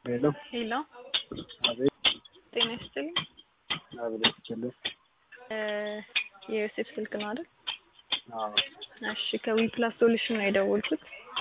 ሄሎ ሄሎ አቤት ጤና ይስጥልኝ። አቤት ይችላል እ የዮሴፍ ስልክ ነው አይደል? አዎ እሺ ከዊፕላስ ሶሉሽን ነው የደወልኩት።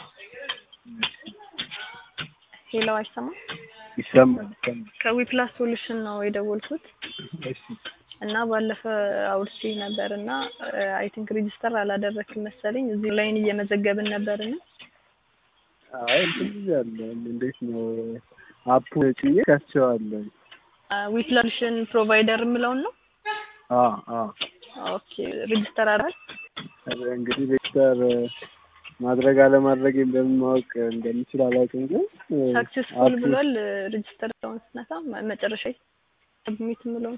ሄሎ አይሰማም? ይሰማል ይሰማል ከዊፕላስ ሶሉሽን ነው የደወልኩት እሺ እና ባለፈ አውርቼ ነበር እና አይ ቲንክ ሬጂስተር አላደረክም መሰለኝ እዚህ ላይን እየመዘገብን ነበርና አይ እንትን ብያለሁ እንዴት ነው አፑ ጭዬ ከፍቼዋለሁ ዊፕላስ ሶሉሽን ፕሮቫይደር የምለውን ነው አዎ አዎ ኦኬ ሬጂስተር አድርገሃል እንግዲህ ሬጅስተር ማድረግ አለማድረግ በምን ማወቅ እንደምችል አላውቅም ግን ሳክሴስፉል አፑ- ብሏል ሬጂስተር ዳውን ስነካ መ- መጨረሻ ሰብሚት የምለውን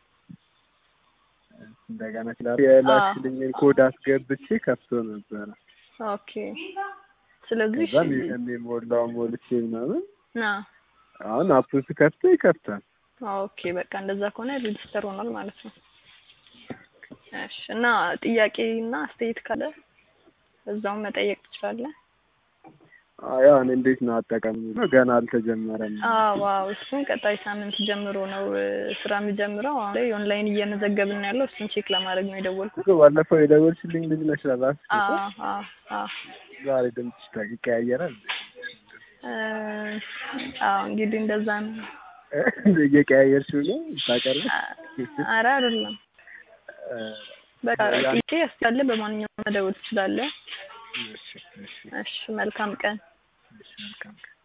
እንደገና ስላ- የላክሽልኝን ኮድ አስገብቼ ከፍቶ ነበረ ኦኬ ስለዚህ ከዛ የሚሞላው ሞልቼ ምናምን ና አሁን አፑን ስከፍተው ይከፍታል ኦኬ በቃ እንደዛ ከሆነ ሬጂስተር ሆኗል ማለት ነው። እሺ እና ጥያቄ እና አስተያየት ካለ እዛው መጠየቅ ትችላለህ። አዎ ያው እኔ እንዴት ነው አጠቃሚ ገና አልተጀመረም አዎ አዎ እሱን ቀጣይ ሳምንት ጀምሮ ነው እ፣ ስራ የሚጀምረው። አሁን ላይ ኦንላይን እየመዘገብን ነው ያለው። እሱን ቼክ ለማድረግ ነው የደወልኩት። እኮ ባለፈው የደወልሽልኝ ልጅ ነሽ እራስሽ አዎ እኮ። አዎ አዎ ዛሬ ድምፅሽ ታ- ይቀያየራል እ፣ አዎ እንግዲህ እንደዛ ነው። እየቀያየርሽው ነው ታቀርብ አ- ኧረ አይደለም በቃ ጥያቄ ያስቻለ በማንኛውም መደወል ትችላለህ። እሺ እሺ እሺ መልካም ቀን። እሺ መልካም ቀን